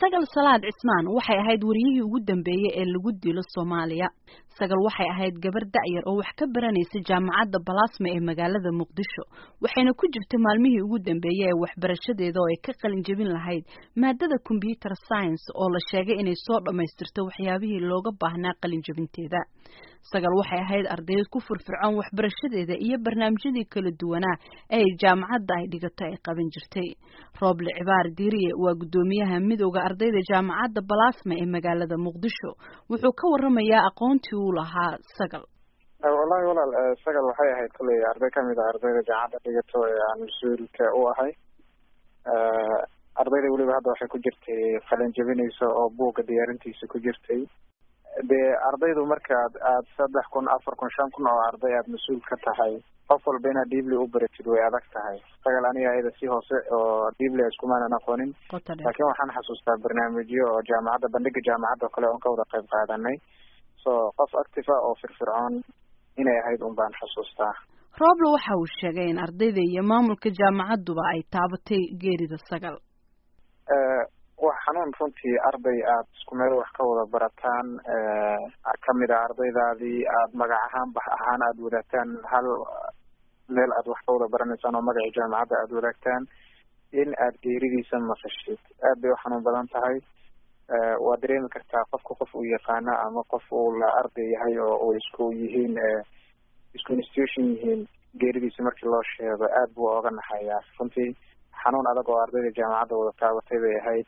sagal salaad cismaan waxay ahayd wariyihii ugu dambeeyey ee lagu dilo soomaaliya sagal waxay ahayd gabar da'yar oo wax ka baranaysa jaamacadda balasma ee magaalada muqdisho waxayna ku jirtay maalmihii ugu dambeeyey ee waxbarashadeeda oo ay ka qalin jebin lahayd maadada combyuter science oo la sheegay inay soo dhammaystirto waxyaabihii looga baahnaa qalin jebinteeda sagal waxay ahayd ardayd ku firfircoon waxbarashadeeda iyo barnaamijyadii kala duwanaa ee jaamacadda ay dhigato ay qaban jirtay rooble cibaar diiriye waa guddoomiyaha midowda ardayda jaamacadda balasma ee magaalada muqdisho wuxuu ka waramayaa aqoontii uu lahaa sagal wallahi walaal sagal waxay ahayd kolley arday kamid ah ardayda jaamacadda dhigato ee aan mas-uulka u ahay ardayda weliba hadda waxay ku jirtay qalin jebinaysa oo buugga diyaarintiisa ku jirtay dee ardaydu markaad aad saddex kun afar kun shan kun oo arday aad mas-uul ka tahay qof walba inaad dhiibli u baratid way adag tahay sagal aniga ayada si hoose oo dhiibli iskumaanan aqoonin laakiin waxaan xasuustaa barnaamijyo oo jaamacadda bandhiga jaamacadda oo kale oon ka wada qayb qaadanay so qof active ah oo firfircoon inay ahayd un baan xusuustaa roble waxa uu sheegay in ardayda iyo maamulka jaamacadduba ay taabatay geerida sagal wax xanuun runtii arday aad isku meel wax ka wada barataan kamid ah ardaydaadii aad magac ahaan bax ahaan aada wadaagtaan hal meel aad wax ka wada baranaysaan oo magacii jaamacadda aada wadaagtaan in aad geeridiisa maqashid aad bay u xanuun badan tahay waa dareemi kartaa qofka qof uu yaqaana ama qof uu la arday yahay oo uu isku yihiin isku institution yihiin geeridiisa markii loo sheego aad buu oga naxayaa runtii xanuun adag oo ardayda jaamacadda wada taabatay bay ahayd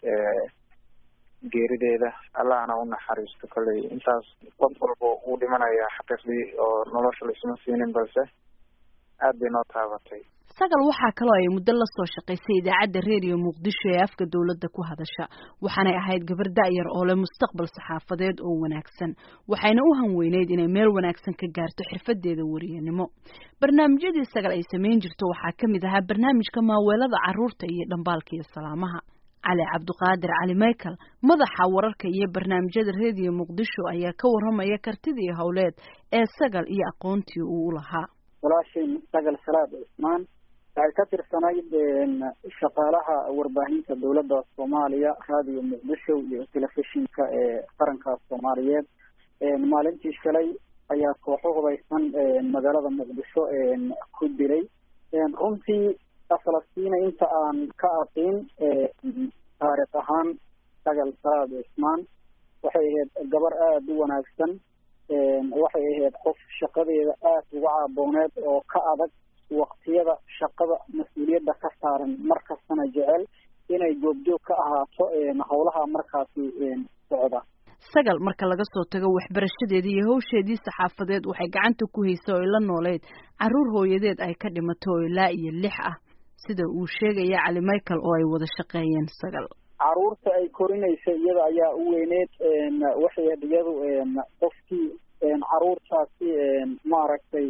geerideeda allahna u naxariisto kolley intaas qof walba uu dhimanaya xaqiiqdii oo nolosha laisma siinin balse aad bay noo taabatay sagal waxaa kaloo ay muddo la soo shaqaysay idaacadda reediyo muqdisho ee afka dowladda ku hadasha waxaanay ahayd gabar da'yar oo leh mustaqbal saxaafadeed oo wanaagsan waxayna u hanweyneyd inay meel wanaagsan ka gaarto xirfadeeda wariyanimo barnaamijyadii sagal ay samayn jirto waxaa ka mid ahaa barnaamijka maaweelada carruurta iyo dhambaalka iyo salaamaha cali cabdiqaadir cali michael madaxa wararka iyo barnaamijyada reediyo muqdisho ayaa ka warramaya kartidii howleed ee sagal iyo aqoontii uu u lahaa walaashay sagal salaad cismaan waxay ka tirsanayd shaqaalaha warbaahinta dowladda soomaaliya raadiyo muqdisho iyo telefishinka ee qaranka soomaaliyeed maalintii shalay ayaa kooxo hubaysan magaalada muqdisho ku dilay runtii falastina inta aan ka aqin taariikh ahaan sagal salaad cismaan waxay ahayd gabar aada u wanaagsan waxay ahayd qof shaqadeeda aada uga caabooneed oo ka adag waktiyada shaqada mas-uuliyadda ka saaran mar kastana jecel inay goobjoog ka ahaato howlaha markaasi socda sagal marka laga soo tago waxbarashadeedii iyo hawsheedii saxaafadeed waxay gacanta ku haysay oo ay la nooleyd carruur hooyadeed ay ka dhimato oo ilaa iyo lix ah sida uu sheegaya cali michael oo ay wada shaqeeyeen sagal caruurta ay korinaysa iyada ayaa u weyneed waxay ahayd iyadu qofkii caruurtaasi maaragtay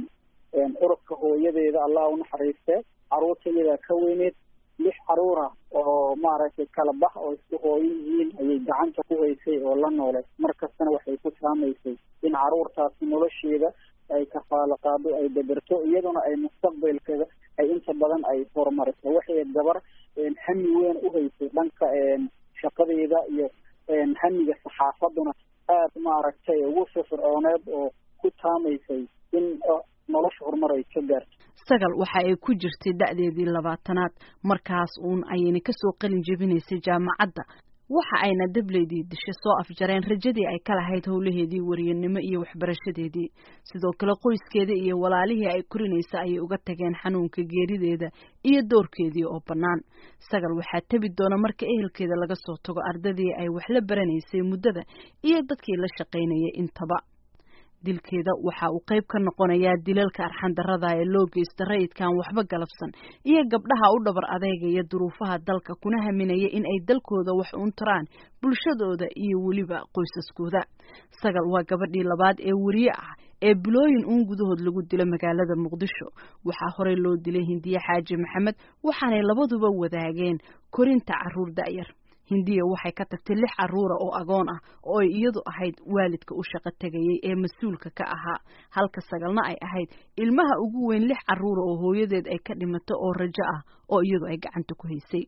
urubka hooyadeeda allah unaxariiste caruurta iyadaa ka weyneed lix caruura oo maaragtay kala bax oo isku hooyo yihiin ayay gacanta ku haysay oo la noole mar kastana waxay ku saamaysay in caruurtaasi nolosheeda ay kafaalo qaado ay daberto iyaduna ay mustaqbalkeeda ay inta badan ay horumariso waxay gabar hami weyn u haysay dhanka shaqadeeda iyo hamiga saxaafaduna aada maaragtay ugu firfircooneed oo ku taamaysay in nolosha horumar ay ka gaarto sagal waxa ay ku jirtay da'deedii labaatanaad markaas uun ayayna kasoo qalin jebinaysay jaamacadda waxa ayna dableydii dishe soo afjareen rajadii ay ka lahayd howlaheedii wariyanimo iyo waxbarashadeedii sidoo kale qoyskeeda iyo walaalihii ay korinaysa ayay uga tageen xanuunka geerideeda iyo doorkeedii oo bannaan sagal waxaa tebi doona marka ehelkeeda laga soo tago ardadii ay wax la baranaysay muddada iyo dadkii la shaqaynayay intaba dilkeeda waxa uu qayb ka noqonayaa dilalka arxandarrada ee loo geysta rayidkan waxba galabsan iyo gabdhaha u dhabar adeegaya duruufaha dalka kuna haminaya in ay dalkooda wax uun taraan bulshadooda iyo weliba qoysaskooda sagal waa gabadhii labaad ee weriye ah ee bilooyin uun gudahood lagu dilo magaalada muqdisho waxaa horey loo dilay hindiye xaaji maxamed waxaanay labaduba wadaageen korinta carruur da'yar hindiya waxay ka tagtay lix carruura oo agoon ah oo ay iyadu ahayd waalidka u shaqo tegayay ee mas-uulka ka ahaa halka sagalna ay ahayd ilmaha ugu weyn lix carruura oo hooyadeed ay ka dhimato oo rajo ah oo iyadu ay gacanta ku haysay